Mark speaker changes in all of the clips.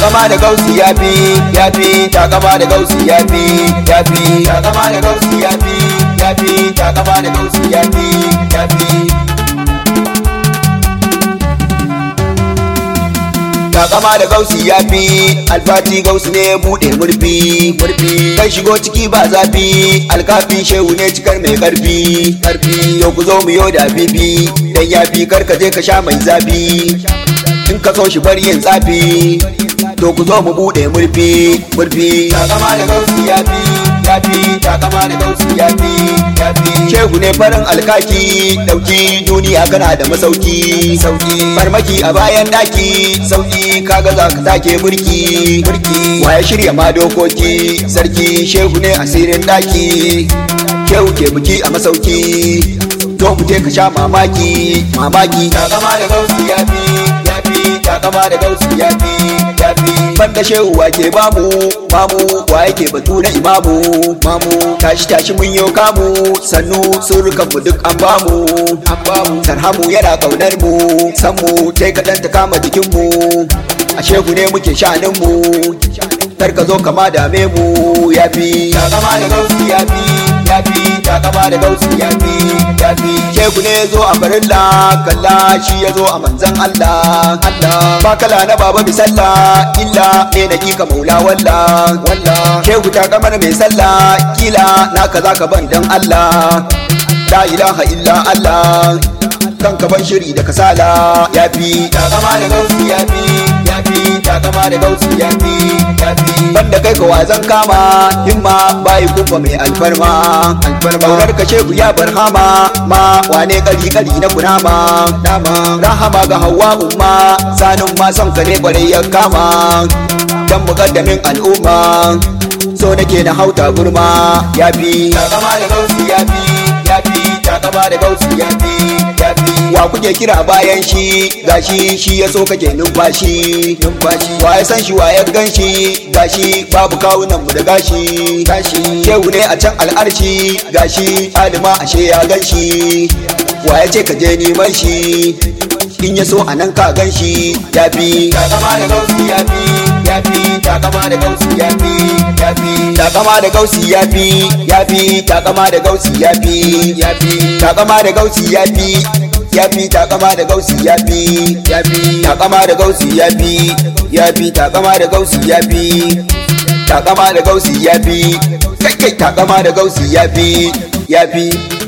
Speaker 1: takama da gausi ya fi ya fi takama da gausi ya fi ya fi takama da gausi ya fi ya fi takama da gausi ya fi ya fi takama da gausi ya fi alfati gausi ne ya buɗe murfi murfi kai shigo ciki ba zafi alkafin shehu ne cikar mai karfi karfi yau ku zo mu yau da bibi dan ya fi karka je ka sha mai zafi in ka so shi bari yin tsafi to ku zo mu buɗe murfi murfi takama da gausi ya fi ya fi takama da gausi ya fi ya fi shehu ne farin alkaki dauki duniya kana da masauki sauki farmaki a bayan daki sauki kaga za ka take burki burki waye shirya ma dokoki sarki shehu ne asirin daki shehu ke buki a masauki to mu ka sha mamaki mamaki takama da gausi ya fi ya fi takama da gausi ya fi ya fi banda shehu wa ke bamu mamu wa yake batu na imamu mamu tashi tashi mun yo kamu sannu surukan mu duk an bamu an bamu tarhamu yana kaunar mu san mu tai kadan ta kama jikin mu a shehu ne muke shanin mu kar ka zo kama dame mu yafi takama da gausi yafi yafi takama da gausi yafi yafi shehu ne zo a farilla kalla shi ya zo a manzan Allah Allah ba kala na baba bi sallah illa ne na kika maula walla walla shehu ta kamar mai sallah kila na kaza ka ban dan Allah la ilaha illa Allah kan ka ban shiri da kasala yafi takama da gausi yafi yafi takama da gausi yafi yafi banda kai ka wazan kama himma bai kufa mai alfarma alfarma kaunar ka shehu ya barhama ma wane kari kari na kunama dama rahama ga hawa umma sanin ma son ka ne kwarai ya kama dan mukaddamin al'umma so nake na hauta gurma yafi takama da gausi yafi yafi takama da gausi yafi yafi wa kuke kira bayan shi gashi shi ya so kake numfashi numfashi wa ya san shi wa ya gan shi gashi babu kawunan mu da gashi gashi shehu ne a can al'arshi gashi alima ashe ya gan shi wa ya ce ka je neman shi in ya so a nan ka gan shi ya fi takama da gausi ya fi ya fi takama da gausi ya fi ya fi takama da gausi ya fi ya fi takama da gausi ya fi ya fi takama da gausi ya fi ya fi takama da gausi ya fi ya fi takama da gausi ya fi ya fi takama da gausi ya fi takama da gausi ya fi kai kai takama da gausi ya fi ya fi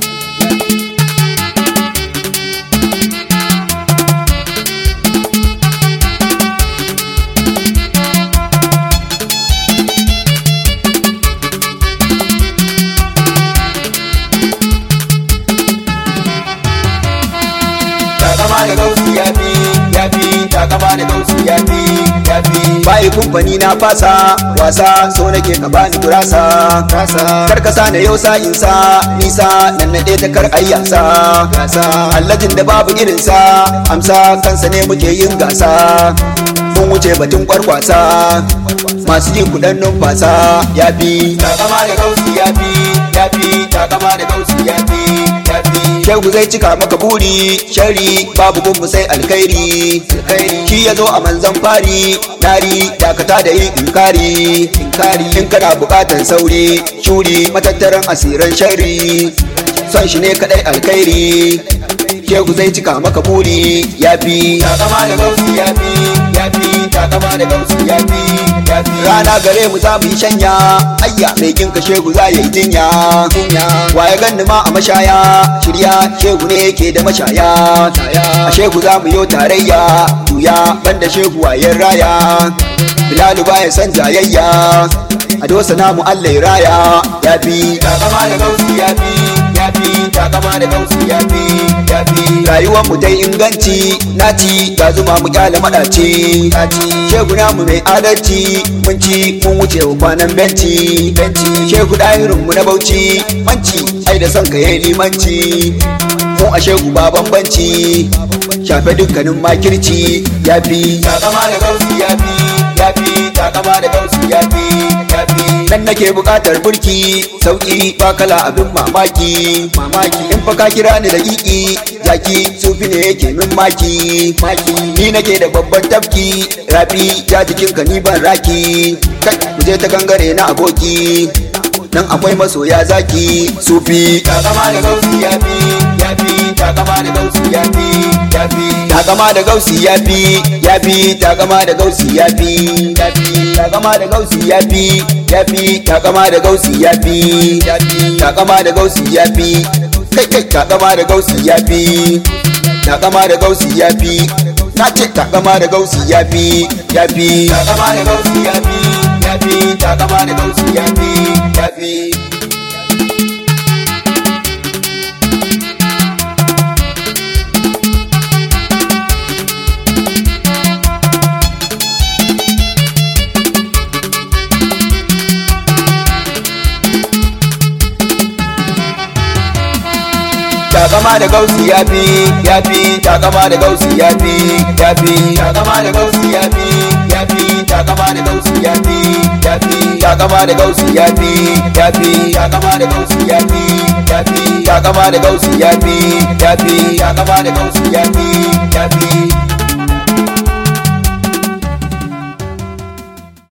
Speaker 1: takama da gausi ya fi ya fi takama da gausi ya fi ya fi bai kumfani na fasa wasa so nake ka bani gurasa kar ka sa na yau sa'in sa nisa nan na ta kar ayyasa allajin da babu irin sa amsa kansa ne muke yin gasa mun wuce batun kwarkwasa masu yin kudan numfasa ya fi takama da gausi ya fi ya fi takama da gausi ya fi ya fi shehu zai cika maka buri shari babu gunmu sai alkhairi shi ya zo a manzan fari nari dakata da yin inkari inkari in kana bukatar sauri shuri matattaran asiran shari son shi ne kadai alkhairi shehu zai cika maka buri ya fi takama da gausi ya fi ya fi takama da gausi ya fi ya fi rana gare mu za mu yi shanya ayya mai ginka shehu za ya yi jinya waye ganni ma a mashaya shirya shehu ne yake da mashaya a shehu za mu yi tarayya tuya banda shehu wayen raya bilalu baya san jayayya a dosa namu allah ya raya ya fi takama da gausi ya fi ya fi takama da gausi ya fi ya fi rayuwar mu dai inganci naci ga zuma mu kyale madaci shehu namu mai adalci mun ci mun wuce wa kwanan benci benci shehu dahirin mu na bauchi manci ai da son ka yayi limanci mu a shehu ba bambanci shafe dukkanin makirci ya fi takama da gausi ya fi ya fi takama da gausi ya fi ya fi nan nake buƙatar burki sauki ba kala abin mamaki mamaki in fa ka kira ni da kiki jaki sufi ne yake min maki maki ni nake da babban tafki rafi ja jikin ka ni ban raki kai mu je ta gangare na aboki nan akwai masoya zaki sufi takama da gausi yafi yafi takama da gausi yafi yafi takama da gausi yafi yafi takama da gausi yafi yafi takama da gausi yafi yafi takama da gausi yafi yafi takama da gausi yafi kai kai takama da gausi yafi takama da gausi yafi na ce takama da gausi yafi yafi takama da gausi yafi yafi takama da gausi yafi yafi takama da gausi yafi yafi takama da gausi yafi yafi takama da gausi yafi yafi takama da gausi yafi yafi takama da gausi yafi yafi takama da gausi yafi yafi takama da gausi yafi yafi takama da gausi yafi yafi